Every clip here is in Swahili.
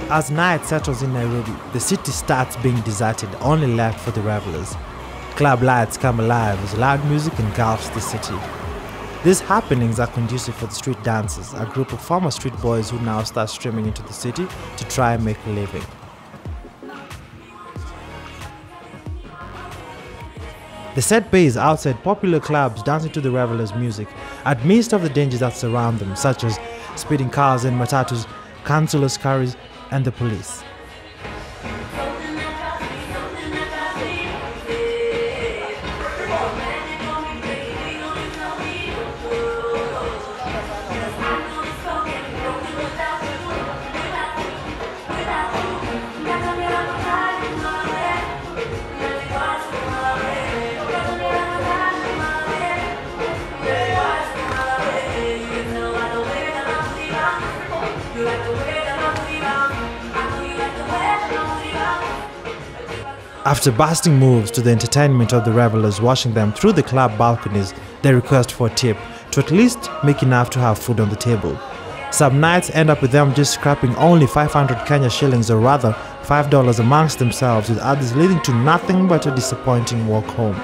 As night settles in Nairobi, the city starts being deserted, only left for the revelers. Club lights come alive as loud music engulfs the city. These happenings are conducive for the street dancers, a group of former street boys who now start streaming into the city to try and make a living. The set base outside popular clubs dancing to the revelers' music, amidst of the dangers that surround them, such as speeding cars and matatus, councillors' carries, and the police. After busting moves to the entertainment of the revelers watching them through the club balconies, they request for a tip to at least make enough to have food on the table. Some nights end up with them just scrapping only 500 Kenya shillings or rather $5 amongst themselves with others leading to nothing but a disappointing walk home.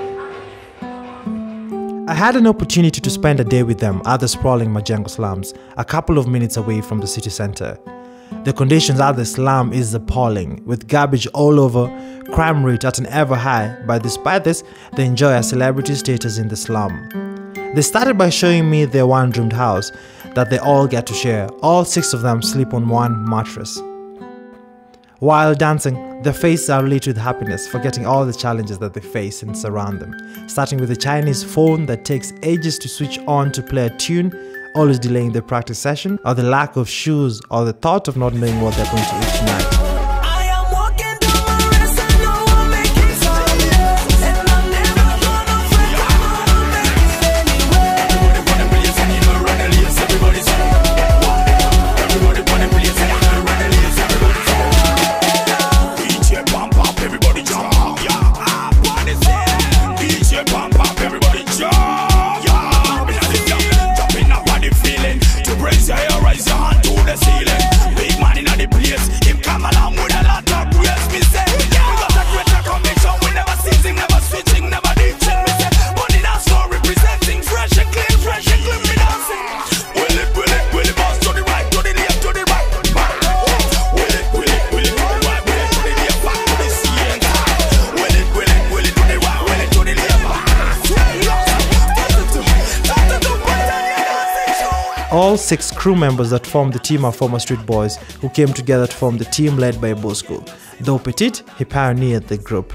I had an opportunity to spend a day with them at the sprawling Majengo slums, a couple of minutes away from the city center. The conditions at the slum is appalling, with garbage all over, crime rate at an ever high, but despite this, they enjoy a celebrity status in the slum. They started by showing me their one roomed house that they all get to share. All six of them sleep on one mattress. While dancing, their faces are lit with happiness, forgetting all the challenges that they face and surround them. Starting with a Chinese phone that takes ages to switch on to play a tune, always delaying their practice session, or the lack of shoes, or the thought of not knowing what they're going to eat tonight. I am walking down my race, I know I'm making some And I'm never gonna fret, I know I'll make it anyway DJ pump up, everybody jump up, yeah. Ah, what is it? DJ pump up, everybody jump, yeah. Jumping up on the feeling. To raise your hair, raise your hand to the ceiling. Big man in the place, him come along with a lot of grace. Me say, yeah. We got a greater conviction. We never ceasing, never switching, never ditching. Me say, money that's not representing fresh and clean, fresh and clean. Me dancing. Will it, will it, will it bounce to the right, to the left, to the right, back. Will it, will it, will it to the right, will it to the left, back to the center. Will it, will it, will it to the right, will it to the left, back. All six crew members that formed the team are former street boys who came together to form the team led by Bosco. Though Petit, he pioneered the group.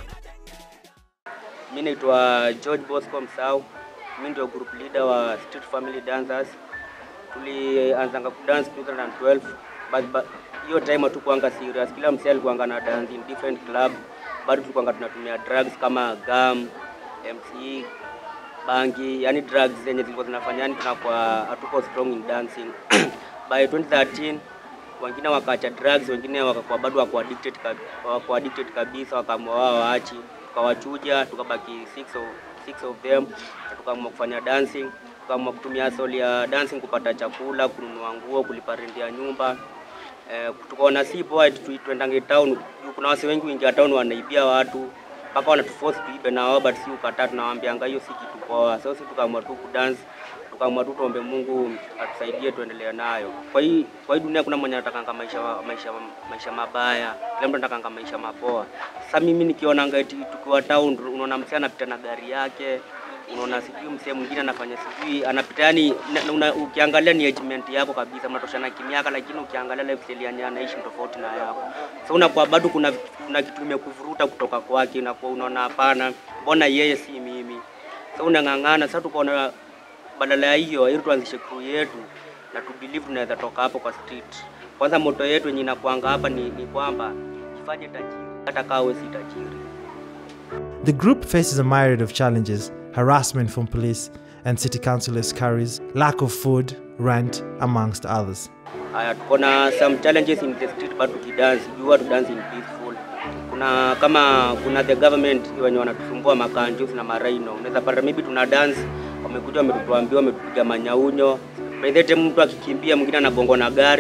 Mi naitwa George Bosco Msau, mi ndio group leader wa Street Family Dancers. Tulianzanga kudance 2012 but but hiyo time hatukuanga serious. Kila msee alikuanga na dance in different club, bado tulikuanga tunatumia drugs kama gum, MCE, bangi, yani drugs zenye zilikuwa zinafanya yani tunakuwa hatuko strong in dancing. By 2013 wengine wakaacha drugs, wengine wakakuwa bado wako addicted, kab- wako addicted kabisa, wakaamua wao waachi, tukawachuja, tukabaki six of, six of them, na tukaamua kufanya dancing, tukaamua kutumia soli ya dancing kupata chakula, kununua nguo, kulipa rent ya nyumba. Eh, tukaona si poa tu- tuendange town. Juu Kuna wase wengi wingia town wanaibia watu mpaka wanatuforce tuibe na wao, but si ukataa, tunawaambianga hiyo si kitu poa. So si tukaamua tu kudance tukaamua tu tuombe Mungu atusaidie tuendelee nayo. Kwa hii kwa hii dunia kuna mwenye anatakanga maisha maisha maisha mabaya, kila mtu anatakanga maisha mapoa. Sasa mimi nikionanga eti tukiwa town, unaona msee anapita na gari yake unaona sijui msee mwingine anafanya sijui anapita yani na- una, ukiangalia ni agement yako kabisa mnatoshana kimiaka lakini ukiangalia lifestyle yenye anaishi ni tofauti na yako so unakuwa bado kuna kuna kitu imekuvuruta kutoka kwake unakuwa unaona hapana mbona yeye si mimi so unang'ang'ana sasa tukaona badala ya hiyo ili tuanzishe crew yetu na tu believe tunaweza toka hapo kwa street kwanza moto yetu yenye inakuanga hapa ni, ni kwamba jifanye tajiri hata kama wewe si tajiri The group faces a myriad of challenges harassment from police and city councillors' carries, lack of food, rent, amongst others. Haya, tuko na some challenges in the street but tukidance, you have to dance in peaceful. Kuna kama kuna the government wenye wanatusumbua makanjus na maraino, unaweza pata maybe tuna dance, wamekuja wametuambia, wametupiga manyaunyo. By the time mtu akikimbia, mwingine anagongwa na gari,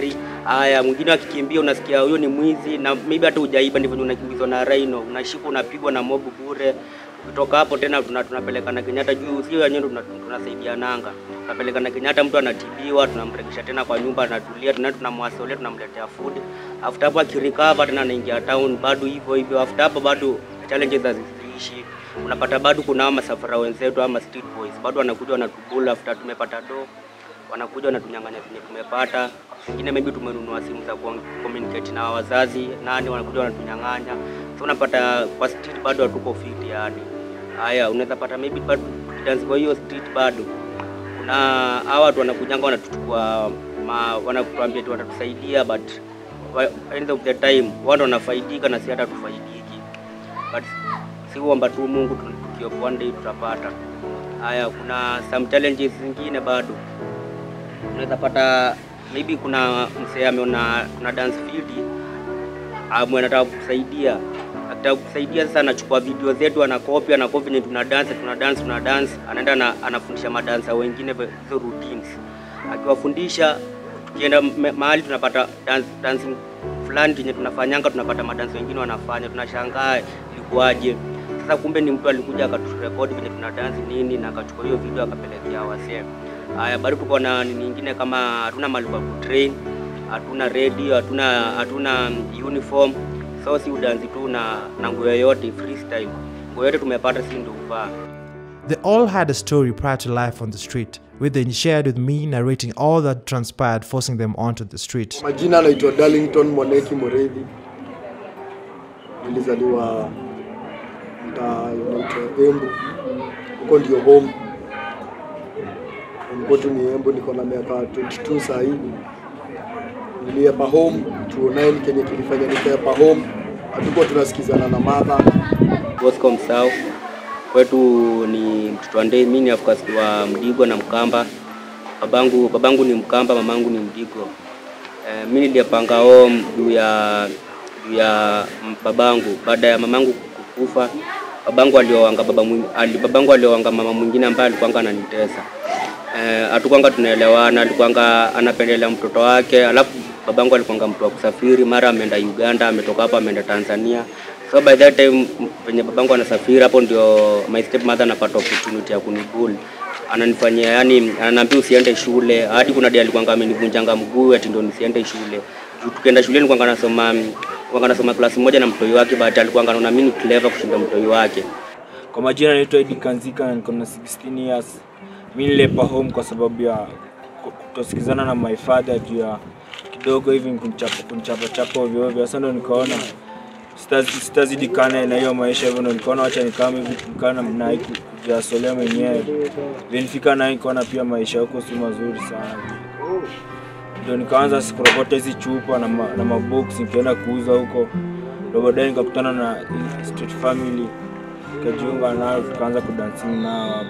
Haya, mwingine akikimbia unasikia huyo ni mwizi, na maybe hata hujaiba, ndivyo unakimbizwa na rhino, unashikwa unapigwa na mob bure. Kutoka hapo tena tuna, tunapelekana Kenyatta juu, sio wenyewe tuna- tunasaidiananga, tunapelekana Kenyatta, mtu anatibiwa, tunamrekesha tena kwa nyumba, anatulia, tuna tunamwasolea, tunamletea food. After hapo akirecover tena anaingia town, bado hivyo hivyo. After hapo bado challenges haziishi, unapata bado kuna ama masafara wenzetu ama street boys bado wanakuja wanatubula after tumepata do wanakuja wanatunyang'anya zenye tumepata. Wengine maybe tumenunua simu za kuong- communicate na wazazi nani, wanakuja wanatunyang'anya, so unapata kwa street bado hatuko fit yani. Haya, unaweza pata maybe bado dance kwa hiyo street bado kuna hawa watu wanakujanga wanatuchukua ma, wanatuambia tu watatusaidia but wa- end of the time watu wanafaidika na si hata tufaidiki but si kuomba tu Mungu tu- tukiopo one day tutapata. Haya, kuna some challenges zingine bado unaweza pata maybe kuna msee ameona kuna dance field amwe anataka kukusaidia akitaka kukusaidia sasa anachukua video zetu anakopi anakopi venye tuna dance tuna dance tuna dance anaenda na, anafundisha madansa wengine ve- hizo routines akiwafundisha tukienda me- mahali tunapata dance, dancing fulani yenye tunafanyanga tunapata madansi wengine wanafanya tunashangaa ilikuwaje sasa kumbe ni mtu alikuja akaturekodi venye tuna dance nini na akachukua hiyo video akapelekea wasee haya bado tuko na nini ingine kama hatuna mahali pa kutrain hatuna radio hatuna hatuna uniform so si udanzi tu na, na nguo yoyote freestyle nguo yote tumepata si ndio uvaa They all had a story prior to life on the street, which they shared with me, narrating all that transpired, forcing them onto the street. Majina anaitwa Darlington Mwaneki Mureithi. Nilizaliwa mtaa unaitwa Embu, huko ndio home. Home kwetu ni Embu, niko na miaka 22 saa hii. Niliepa home 2009, kenye kilifanya nikaepa home, hatukuwa tunasikizana na mother Bosco Msau kwetu ni mtoto wa Ndei, mimi ni of course wa Mdigo na Mkamba. Babangu babangu ni Mkamba, mamangu ni Mdigo. Eh, mimi nilipanga home juu ya juu ya m- babangu baada ya mamangu kukufa. Babangu aliowanga baba mwing, ali, babangu aliowanga mama mwingine ambaye alikuwanga ananitesa. Eh, hatukwanga tunaelewana, alikuwanga anapendelea mtoto wake, alafu babangu alikuwanga mtu wa kusafiri, mara ameenda Uganda, ametoka hapa ameenda Tanzania. So by that time m- penye babangu anasafiri, hapo ndio my stepmother anapata opportunity ya kunibuli ananifanyia yani, ananiambia usiende shule. Hadi kuna dia alikuwanga amenivunjanga mguu ati ndio nisiende shule. Juu Tukienda shule nilikuwanga nasoma nilikuwanga nasoma klasi moja na mtoi wake, but alikuwanga anaona mimi ni clever kushinda mtoi wake. Kwa majina naitwa Edi Kanzika na niko na 16 years. Mimi nilipa home kwa sababu ya ku- kutosikizana na my father juu ya kidogo hivi kunichapa kunichapa chapa ovyo ovyo. Sasa ndo nikaona sitaz- sitazidi kana na hiyo maisha hivyo, ndo nikaona wacha nikame hivi nikana na hii ku- kujiasolea mwenyewe. Vile nifika na hii nikaona pia maisha huko si mazuri sana. Ndio nikaanza sikurokota hizi chupa na, ma, na mabox nikaenda kuuza huko. Ndio baadaye nikakutana na hii street family nikajiunga nao tukaanza kudancing nao hapo.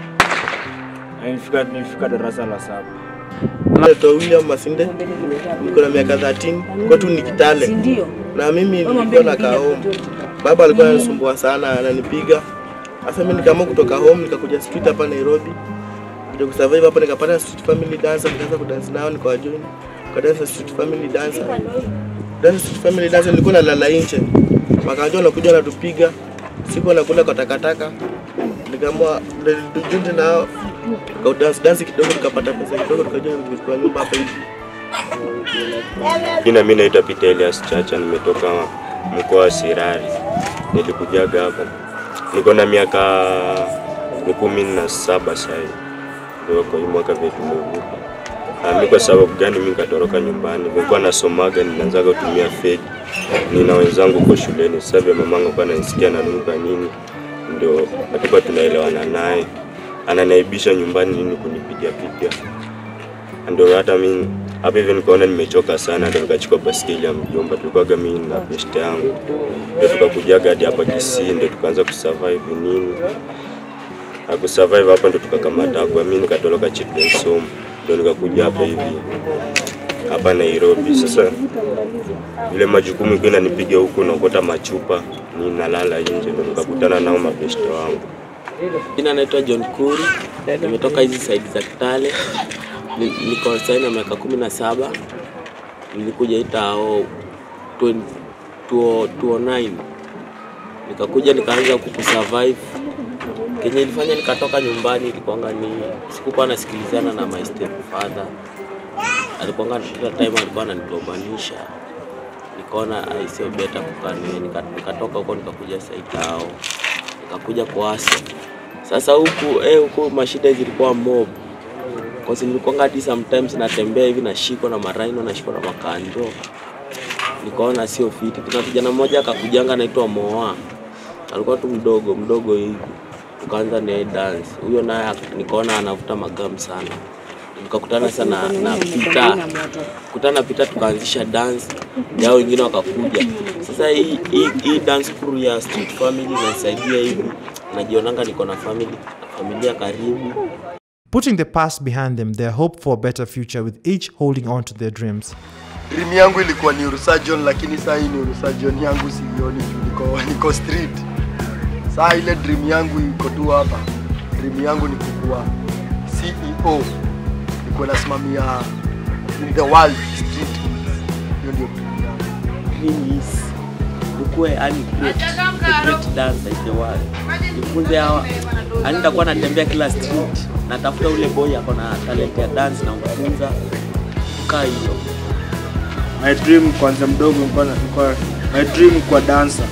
Na Nilifika, nilifika darasa la saba. Naitwa William Masinde, niko na miaka 13, kwetu ni Kitale Ndio. na mimi nilikuwa nakaa home. Baba alikuwa ananisumbua sana, ananipiga. Sasa mimi nikaamua kutoka home nikakuja street hapa Nairobi. Kuja kusurvive hapa nikapata street family dancer, nikaanza kudance nao nikawajoin. Nikadance street family dancer. Dance street family dancer nilikuwa nalala nje. Wakajua wanakuja wanatupiga. Siku nakula kwa takataka. Nikaamua tujiunge nao. Kwa dance dance kidogo tukapata pesa kidogo tukaja kwa nyumba hapa hivi. Jina mimi naitwa Peter Elias Chacha, nimetoka mkoa wa Sirari. Nilikujaga hapa, niko na miaka ni kumi na saba sasa hivi, ndio kwa hii mwaka vile tumevuka. Ah, Mimi kwa sababu gani mimi nikatoroka nyumbani? Nilikuwa nasomaga, ninaanzaga kutumia fake. Nina wenzangu kwa shuleni, sasa vile mamangu alikuwa ananisikia nanuka nini, ndio hatukuwa tunaelewana naye, ananaibisha nyumbani nini kunipiga piga ndio hata mimi hapa hivi nikaona nimechoka sana, ndio nikachukua baskeli ya mjomba. Tulikuwaga mimi na best yangu, ndio tukakujaga hadi hapa Kisii, ndio tukaanza kusurvive nini na kusurvive hapa, ndio tukakamata kwa mimi nikatoroka Children's Home, ndio nikakuja hapa hivi hapa Nairobi. Sasa ile majukumu ikiwa inanipiga huku, naokota machupa nini, nalala nje, ndio nikakutana nao mabeshte wangu. Jina naitwa John Kuri, nimetoka hizi saidi za Kitale, Ni- niko sasa na miaka kumi na saba. nilikuja itao 20 2009 nikakuja nikaanza huku kusurvive kenye ilifanya nikatoka nyumbani ilikuwanga ni sikukuwa nasikilizana na my stepfather alikuwanga kila time alikuwa ananigombanisha nikaona ai sio beta kukaa niwe nika- nikatoka huko nikakuja saitao nikakuja kuasa sasa huku eh, huku mashida zilikuwa mob Cause nilikuwanga hadi sometimes natembea hivi nashikwa na maraino nashikwa na makanjo nikaona sio fiti kuna kijana mmoja akakujanga anaitwa moa alikuwa tu mdogo mdogo hivi tukaanza naye dance huyo naye ak- nikaona anavuta magamu sana nikakutana sana na pita kutana na pita tukaanzisha dance yao wengine wakakuja sasa hii, hii, hii dance crew ya street family inanisaidia hivi najionanga niko na family familia karibu Putting the past behind them, they hope for a better future with each holding on to their dreams. dream yangu ilikuwa neurosurgeon lakini saa hii neurosurgeon yangu sioni juu niko, niko street saa ile dream yangu iko tu hapa dream yangu ni kukuwa ceo nikuwa nasimamia in the world street hiyo ndio dream yangu dream is ukuwe yani great, the great dancer in the world. Nifunze hawa, yani nitakuwa natembea kila street, natafuta ule boy ako na talent ya dance na mfunza kaa hiyo. My dream kwanza mdogo nilikuwa na- nilikuwa my dream kwa dancer.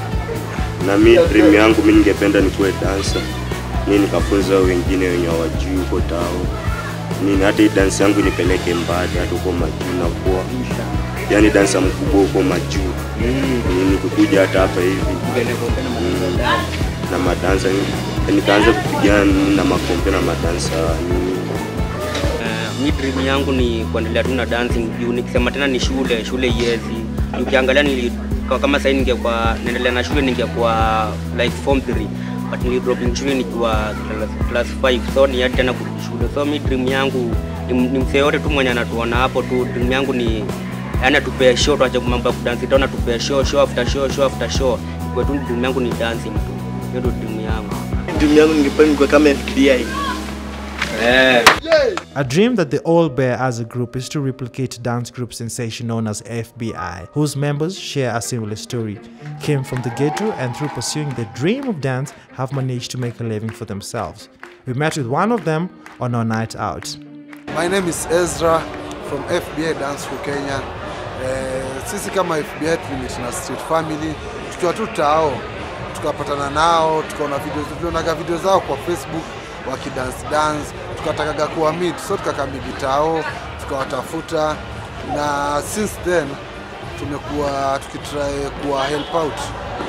na mi dream yangu mi ningependa nikuwe dansa mi nikafunza wengine wenye hawajui huko tao nini hata hii dansi yangu nipeleke mbali hata huko majuu nakuwa yani dansa mkubwa huko majuu mm. nikikuja hata hapa hivi mm. na madansa nikaanza kupigana na makompe na madansa nini Uh, mi dream yangu ni kuendelea tu na dancing juu nikisema tena ni shule shule iezi ukiangalia nili kwa- kama sahii ningekuwa naendelea na shule ningekuwa like form 3 but nilidropin shule nikiwa class- class 5 so ni hadi tena kurudi shule so mi dream yangu ni, ni msee yote tu mwenye anatuona hapo tu dream yangu ni yani atupee show tuache mambo ya kudansi tena atupee show show after show show after show kwa tu dream yangu ni dancing tu hiyo ndio dream yangu dream yangu ningependa nikuwe kama FBI A dream that they all bear as a group is to replicate dance group sensation known as FBI, whose members share a similar story, came from the ghetto and through pursuing their dream of dance have managed to make a living for themselves. We met with one of them on our night out. My name is Ezra from FBA Dance for Kenya. Eh, sisi kama FBA tulimit na Street Family tukiwa tu tao, tukapatana nao, tukaona video, tulionaga video zao kwa Facebook wakidance dance, tukatakaga kuwa meet, so tukakamigi tao, tukawatafuta na since then tumekuwa tukitry kuwa help out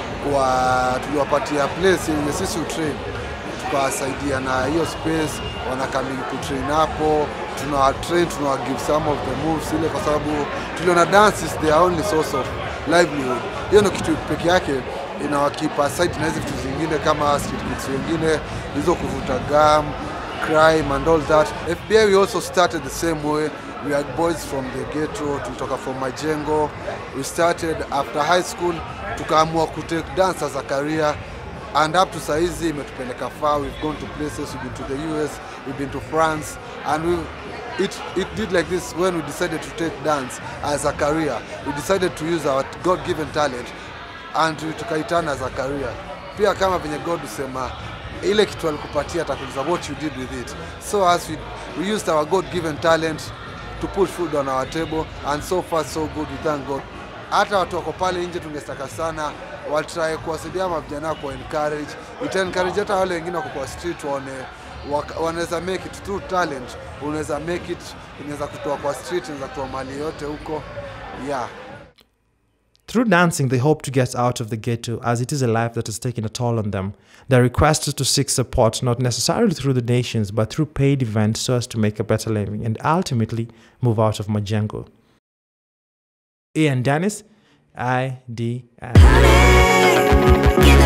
kwa tuliwapatia place yenye sisi utrain tukawasaidia na hiyo space wanakamili kutrain hapo tunawa train tunawa give some of the moves ile kwa sababu tuliona dance is their only source of livelihood hiyo ndio kitu peke yake inawakipa aside na hizi vitu zingine kama street kids wengine hizo kuvuta gum crime and all that fbi we also started the same way we are boys from the ghetto tulitoka from majengo we started after high school tukaamua kutake dance as a career and up to saizi imetupeleka far we've gone to places we've been to the us we've been to france and we it, it did like this when we decided to take dance as a career we decided to use our god given talent and we tukaitana as a career pia kama venye god husema ile kitu alikupatia atakuuliza what you did with it so as we, we used our god given talent to put food on our table and so far so good we thank god hata watu wako pale nje tungetaka sana watry kuwasaidia ama vijana kwa encourage ita encourage hata wale wengine wako kwa street waone waka- wanaweza make it through talent unaweza make it inaweza kutoa kwa street inaweza kutoa mali yote huko yeah Through dancing, they hope to get out of the ghetto as it is a life that has taken a toll on them. They're requested to seek support not necessarily through donations but through paid events so as to make a better living and ultimately move out of Majengo. Ian Dennis, IDS. Give